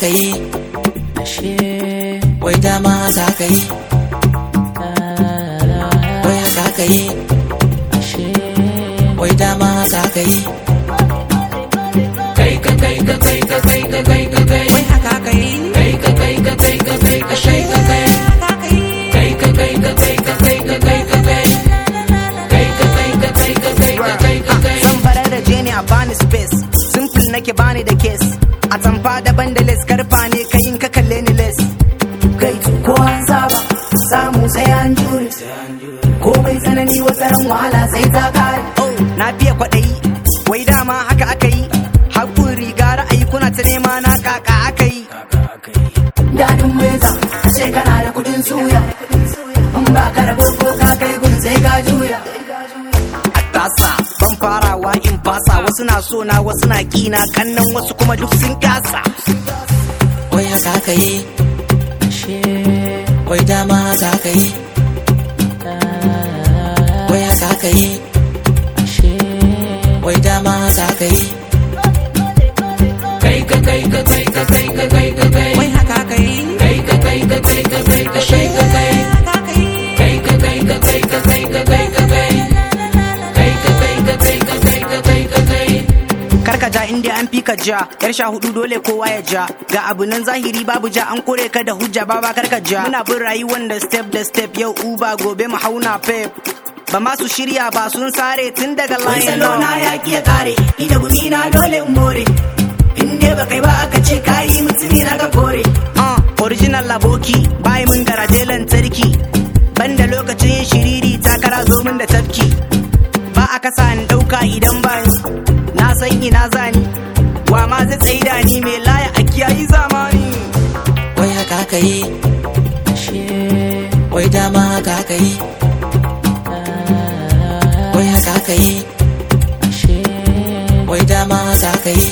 ka yi ashe wai dama za ka yi wai haka ka yi ashe wai dama za ka yi kai ka kai ka kai ka kai ka kai ka kai wai haka ka yi kai ka kai ka kai ka kai ka kai ka kai kai ka kai ka kai ka kai ka kai ka kai kai ka kai ka kai ka kai ka kai ka kai zan farar da je ne a bani space simple nake bani da case a tamfa daban da les karfa ne kai in ka kalle ni les kai ko an saba samu sai an jure komai tsanani wata ran wahala sai ta kare oh na fiye kwaɗayi wai dama haka aka yi hakun riga ra'ayi kuna ta nema na kaka aka yi dadin weza a ce kana da kudin suya in ba ka da ko ka kai gun sai ka juya tasa ban farawa in fasa wasu na so na wasu na kina kannan wasu kuma duk sun kasa wai haka ka yi ashe wai dama za ka yi wai haka ka yi ashe wai dama za ka yi kai ka kai ka kai ka kai ka kai ka kai wai haka ka yi kai ka kai ka kai ka kai ka kai ka kai kai ka kai ka kai ka kai ka kai ka kai kai ka kai ka kai ka kai ka kai ka kai karka ja inda an fi ka ja yar sha hudu dole kowa ya ja ga abu nan zahiri babu ja an kore ka da hujja baba karka ja muna bin rayuwar da step da step yau uba gobe mu hauna pep ba ma su shirya ba sun sare tun daga wai layin salo na ya ki ya kare ni da gumi na dole in more in dai ba kai ba aka ce kayi mutumi na ka kore uh, original laboki bai mun garaje lantarki banda lokacin yin shiriri takara zo min da tafki ba a kasa ni dauka idan ba ni na san ina zani wa ma zai tsaida ni mai laya a kiyayi zamani wai haka ka yi ashe wai dama haka ka yi wai haka ka yi ashe wai dama za ka yi